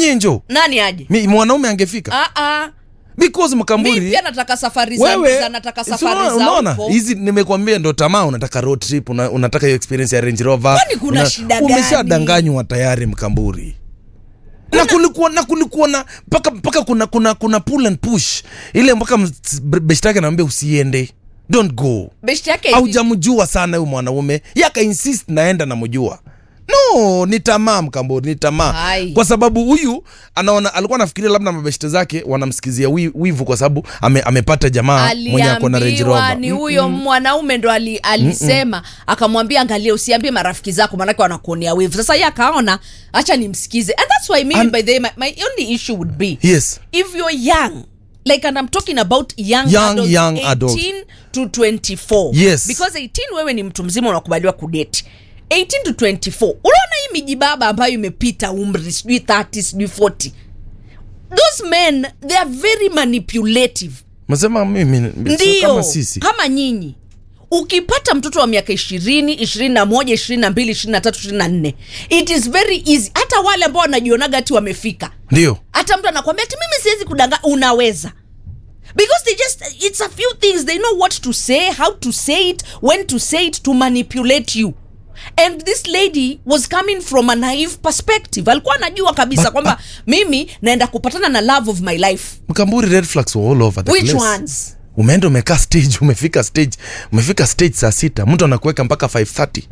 onyenjo nani aje Mi- mwanaume angefika ah, ah. because mi mkamburi pia nataka safari za wewe za- nataka si safari unaona- za unaona huko. hizi nimekwambia ndo tamaa unataka road trip una, unataka hiyo experience ya range rover Kwani kuna shida gani? umeshadanganywa tayari mkamburi na kulikuwa na kulikuwa na mpaka mpaka kuna kuna kuna pull and push ile mpaka beshte yake anaambia usiende don't go beshte yake hivi. haujamjua sana huyu mwanaume yaka insist naenda namjua no ni tamaa mkamburi ni tamaa Hai. kwa sababu huyu anaona alikuwa anafikiria labda mabeshte zake wanamsikizia wi- wivu kwa sababu ame, amepata jamaa mwenye ako na Range aliambiwa Rover. ni huyo mwanaume ndo ali, alisema akamwambia angalia usiambie marafiki zako manake wanakuonea wivu sasa ye akaona acha nimsikize and that's why maybe And- by the way, my, my only issue would be yes if you're young like and i'm talking about young, Young, adults, young 18 adult. to 24 Yes. because 18 wewe ni mtu mzima unakubaliwa kudeti 18 to 24 unaona hii mijibaba ambayo imepita umri sijui 30 sijui 40 those men they are very manipulative masema mimi ndio kama sisi kama nyinyi ukipata mtoto wa miaka ishirini ishirini na moja ishirini na mbili ishirini na tatu ishirini na nne it is very easy hata wale ambao wanajionaga ati wamefika ndio hata mtu anakwambia ati mimi siwezi kudanga unaweza because they just it's a few things they know what to say how to say it when to say it to manipulate you and this lady was coming from a naive perspective alikuwa anajua kabisa But- kwamba mimi naenda kupatana na love of my life mkamburi red flags were all over the which place. ones umeenda umekaa stage umefika stage umefika stage saa sita mtu anakuweka mpaka 530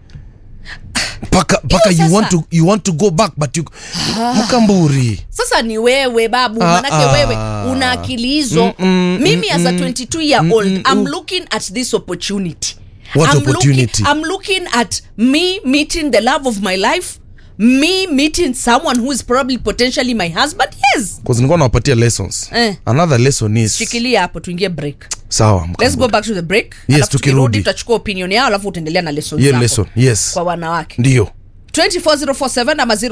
mpaka mpaka Hiyo you want sasa- to you want to go back but you mkamburi sasa ni wewe babu Ah, manake ah. wewe una akili hizo Mm, mm, mimi as a mm, 22 year mm, old mm, i'm mm. looking at this opportunity What I'm opportunity? looking, i'm looking at me meeting the love of my life me meeting someone who is probably potentially my husband yes Because nilikuwa nawapatia lessons Eh. another lesson is shikilia hapo tuingie break sawa let's mkamburi. go back to the break Yes, Alafu tukirudi. tutachukua opinion yao alafu utaendelea na lesson Hiyo zako lesson yes kwa wanawake ndio 24047 ama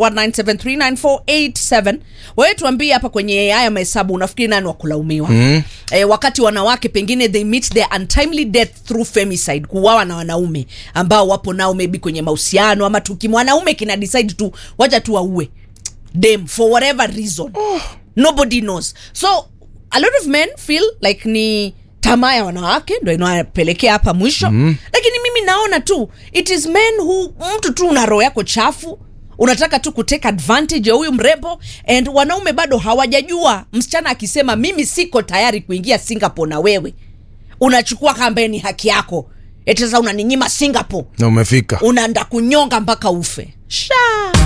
0719739487 wewe tuambie hapa kwenye haya mahesabu unafikiri nani wa kulaumiwa mm. e, wakati wanawake pengine they meet their untimely death through femicide kuwawa na wanaume ambao wapo nao maybe kwenye mahusiano ama tuki mwanaume kina decide tu wacha tu waue them for whatever reason oh. nobody knows so a lot of men feel like ni tamaa ya wanawake ndo inawapelekea hapa mwisho mm. lakini mimi naona tu it is men who mtu tu una roho yako chafu unataka tu kuteka advantage ya huyu mrembo and wanaume bado hawajajua msichana akisema mimi siko tayari kuingia singapore na wewe unachukua kambaye ni haki yako eti sasa unaninyima singapore na umefika unaenda kunyonga mpaka ufe sha